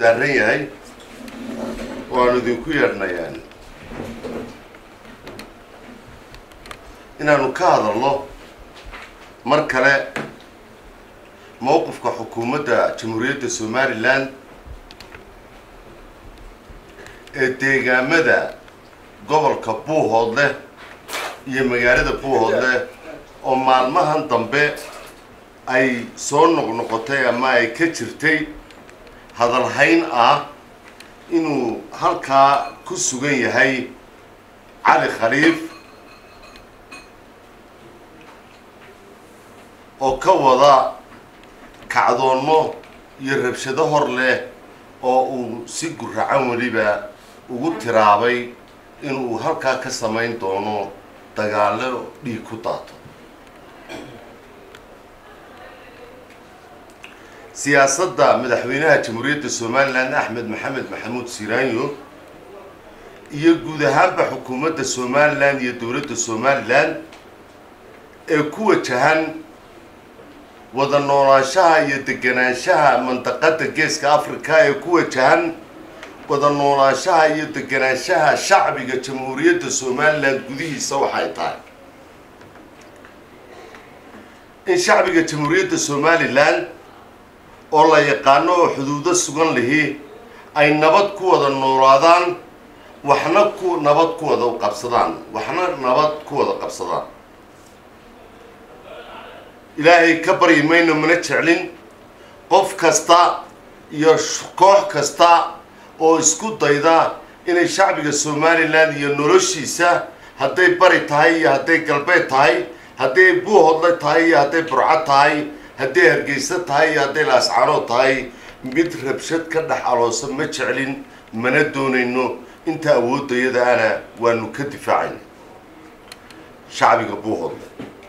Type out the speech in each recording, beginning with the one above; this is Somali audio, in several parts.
daaran yahay waanu idinku yeedhnayaan inaanu ka hadalno mar kale mowqifka xukuumadda jamhuuriyadda somalilan ee deegaamada gobolka buuhoodleh iyo magaalada buuhoodleh oo maalmahan dambe ay soo noqnoqotay ama ay ka jirtay hadalhayn ah inuu halkaa ku sugan yahay cali khaliif oo ka wada kacdoonno iyo rabshado hor leh oo uu si guracan weliba ugu tiraabay inuu halkaa ka samayn doono dagaallo dhiig ku daato siyaasadda madaxweynaha jamhuuriyadda somalilan axmed maxamed maxamuud siraanyo iyo guud ahaanba xukuumadda somalilan iyo dowladda somalilan ee ku wajahan wada noolaanshaha iyo deganaanshaha mandaqadda geeska africa ee ku wajahan wada noolaanshaha iyo deganaanshaha shacbiga jamhuuriyadda somalilan gudihiisa waxay tahay in shacbiga jamhuuriyadda somalilan oo la yaqaano oo xuduudo sugan lihi ay nabad ku wada noolaadaan waxna ku nabad ku wada qabsadaan waxna nabad ku wada qabsadaan ilaahay ka baryi mayno mana jeclin qof kasta iyo koox kasta oo isku dayda inay shacbiga somalilan iyo noloshiisa hadday bari tahay iyo hadday galbeed tahay hadday buuhodle tahay iyo hadday burco tahay hadday hargeysa tahay iyo hadday laascaanood tahay mid rabshad ka dhex aloosa ma jeclin mana doonayno inta awooddayada ana waanu ka difaacayna shacbiga buuhodle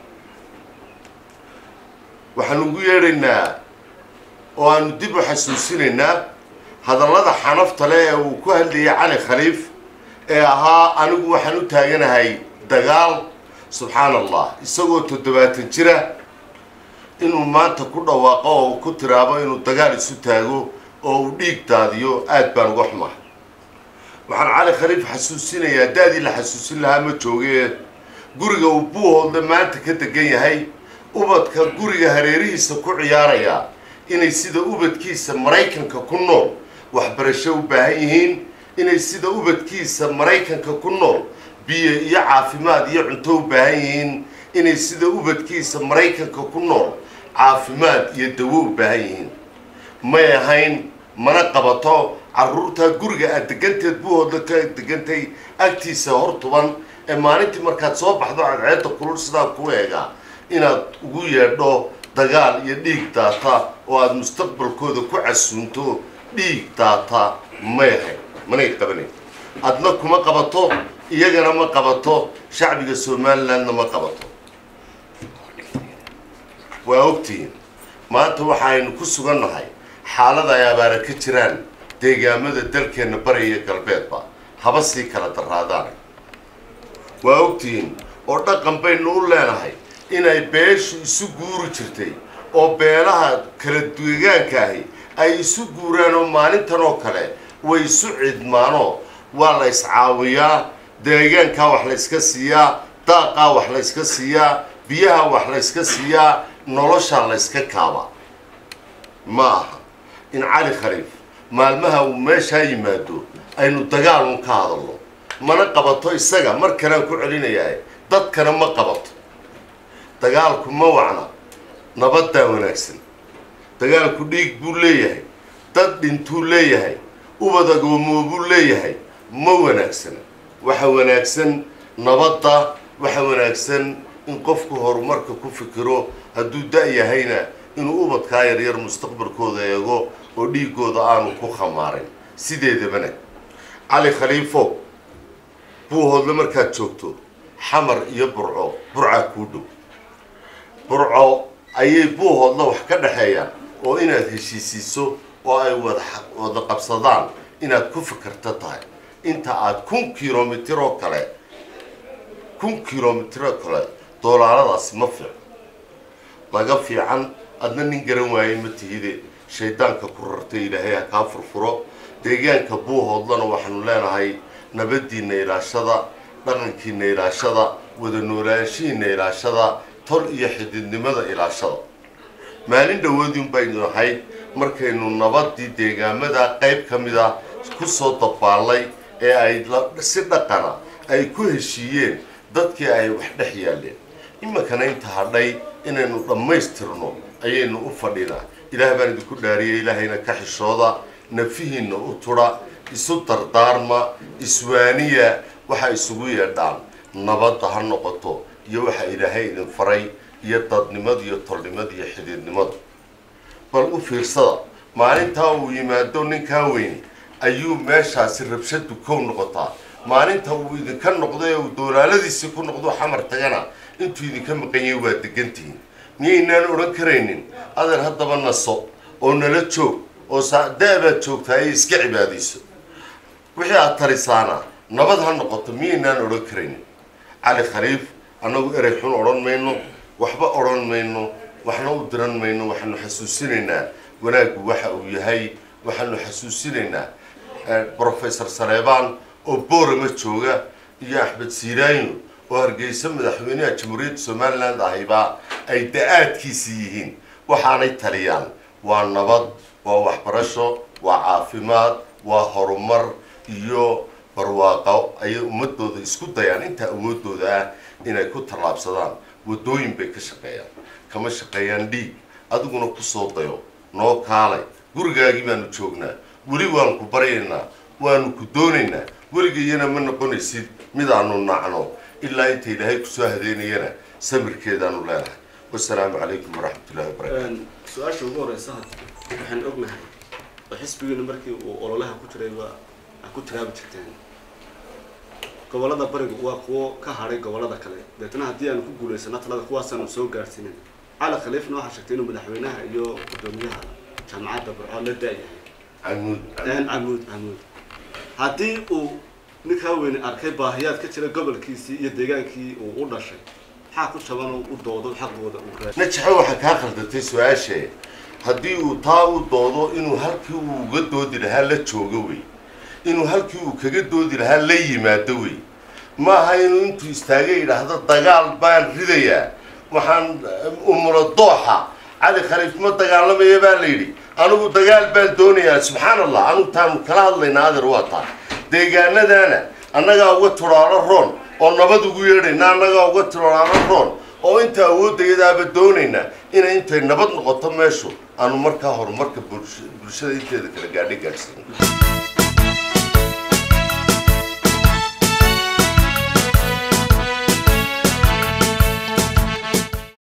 waxaanu ugu yeedhaynaa oo aanu dib u xasuusinaynaa hadallada xanafta leh ee uu ku hadlayay cali khaliif ee ahaa anigu waxaan u taaganahay dagaal subxaan allah isagoo toddobaatan jira inuu maanta ku dhawaaqo oo ku tiraabo inuu dagaal isu taago oo uu dhiig daadiyo aad baan uga xumaa waxaan cali khaliif xasuusinayaa da-dii la xasuusin lahaa ma joogee guriga uu buuhoodle maanta ka degan yahay ubadka guriga hareerihiisa ku ciyaaraya inay sida ubadkiisa maraykanka ku nool waxbarasho u baahan yihiin inay sida ubadkiisa maraykanka ku nool biyo iyo caafimaad iyo cunto u baahan yihiin inay sida ubadkiisa maraykanka ku nool caafimaad iyo dawo u baahan yihiin may ahayn mana qabato carruurtaa guriga aad deganteed buuhoodla ka degantay agtiisa hor tuban ee maalintii markaad soo baxdo cadceedda kulul sidaa ku eega inaad ugu yeedho dagaal iyo dhiig daata oo aada mustaqbalkooda ku casuunto dhiig daata may ahayn manay qabanayn adna kuma qabato iyagana ma qabato shacbiga somalilandna ma qabato waa ogtihiin maanta waxaaynu ku sugannahay xaalada ay abaara ka jiraan deegaamada dalkeenna bari iyo galbeedba haba sii kala daraadaan waa ogtihiin oo dhaqan baynu u leenahay inay beeshu isu guuri jirtay oo beelaha kala deegaanka ahi ay isu guuraan oo maalintan oo kale way isu cidmaanoo waa la iscaawiyaa deegaankaa wax la yska siiyaa daaqaa wax la yska siiyaa biyaha wax la yska siiyaa noloshaa la yska kaaba ma aha in cali khaliif maalmaha uu meeshaa yimaado aynu dagaal un ka hadalno mana qabato isaga mar kalean ku celinayaa dadkana ma qabato dagaalku ma wacna nabaddaa wanaagsan dagaalku dhiig buu leeyahay dad dhintuu leeyahay ubad agoomoo buu leeyahay ma wanaagsana waxa wanaagsan nabadda waxa wanaagsan in qofku horumarka ku fikiro hadduu da-yahayna inuu ubadkaa yaryar mustaqbalkooda eego oo dhiigooda aanu ku khamaarin sideedabana cali khaliifo buuhoodle markaad joogto xamar iyo burco burcaa kuu dhow burco ayay buuhoodla wax ka dhexeeyaan oo inaad heshiisiiso oo ay wada wada qabsadaan inaad ku fikirto tahay inta aada kun kilomitir oo kale kun kilomitir oo kale doolaaladaasi ma fiican laga fiican adna nin garan waayey ma tihide shaydaanka ku rartay ilaahay ha kaa furfuro deegaanka buuhoodlana waxaanu leenahay nabadiinna ilaashada dhaqankiina ilaashada wada noolaanshihiina ilaashada tol iyo xididnimada ilaashada maalin dhawoodin baynu ahayd markaynu nabadii deegaamada qayb ka mid a kusoo dabaallay ee ay si dhaqana ay ku heshiiyeen dadkii ay wax dhex yaaleen iminkana inta hadhay inaynu dhammaystirno ayaynu u fadhinaa ilaah baan idinku dhaariyay ilaahayna ka xishooda nafihiinna u tudha isu dardaarma iswaaniya waxa isugu yeedhaan nabadda ha noqoto iyo waxa ilaahay idin faray iyo dadnimada iyo tolnimada iyo xidhiidnimada bal u fiirsada maalintaa uu yimaado ninkaa weyne ayuu meeshaasi rabshadu kow noqotaa maalinta uu idinka noqdo ee uu doolaaladiisii ku noqdo xamar tagana intuu idinka maqan yahay waa degantihiin miyaynaan odhan karaynin adeer haddaba naso oo nala joog oo da-baad joogtaa ee iska cibaadayso wixii aad tarisaana nabad ha noqoto miyaynaan odhan karaynin cali khaliif annagu erey xun odhan mayno waxba odhan mayno waxna u diran mayno waxaanu xasuusinaynaa wanaaggu waxa uu yahay waxaanu xasuusinaynaa brofesor saleebaan oo boorama jooga iyo axmed siiraayo oo hargeysa madaxweynaha jamhuuriyadda somaliland ahayba ay da-aadkiisii yihiin waxaanay taliyaan waa nabad waa waxbarasho waa caafimaad waa horumar iyo barwaaqo ayay ummadooda isku dayaan intaa awoodooda ah inay ku tallaabsadaan waddooyin bay ka shaqeeyaan kama shaqeeyaan dhiig adiguna kusoo dayo noo kaalay gurigaagii baanu joognaa weli waanu ku baryaynaa waanu ku doonaynaa weligayana ma noqonaysid mid aanu nacno ilaa inta ilaahay kusoo hadeynayana samirkeedaanu leenahay wasalaamu calaykum waraxmatullahi wabarakaatu su-aasha ugu horeysa waxaan ognahay oo xisbigiina markii uu ololaha ku jiray waa ku tiraabi jirteen gobolada bariga waa kuwo ka hadhay gobolada kale deetna haddii aanu ku guulaysano talada kuwaasaanu soo gaadhsiinin cali khaliifna waxaa sheegtay inuu madaxweynaha iyo guddoomiyaha jaamacadda burco la da-yahay camuud camuud camuud haddii uu ninkaa weyne arkay baahiyaad ka jira gobolkiisii iyo deegaankii uu u dhashay maxaa ku jaban oo u doodo xaqooda uu raadi najaxo waxaa kaa khaldatay su-aashee haddii uu taa u doodo inuu halkii uu uga doodi lahaa la joogo wey inuu halkii uu kaga doodi lahaa la yimaado wey ma aha inuu intuu istaagay yidhaahdo dagaal baan ridayaa waxaan umula dooxa cali khaliif ma dagaalamaya baa la yidhi anigu dagaal baan doonayaa subxaan allah anigu taanu kala hadlaynaa adeer waa taa deegaanadana annagaa uga turaalo roon oo nabad ugu yeedhayna annagaa uga turaalo roon oo inta awoodayadaaba doonaynaa inay intay nabad noqoto meeshu aanu markaa horumarka bulshada inteeda kala gaadhay gaadhsiin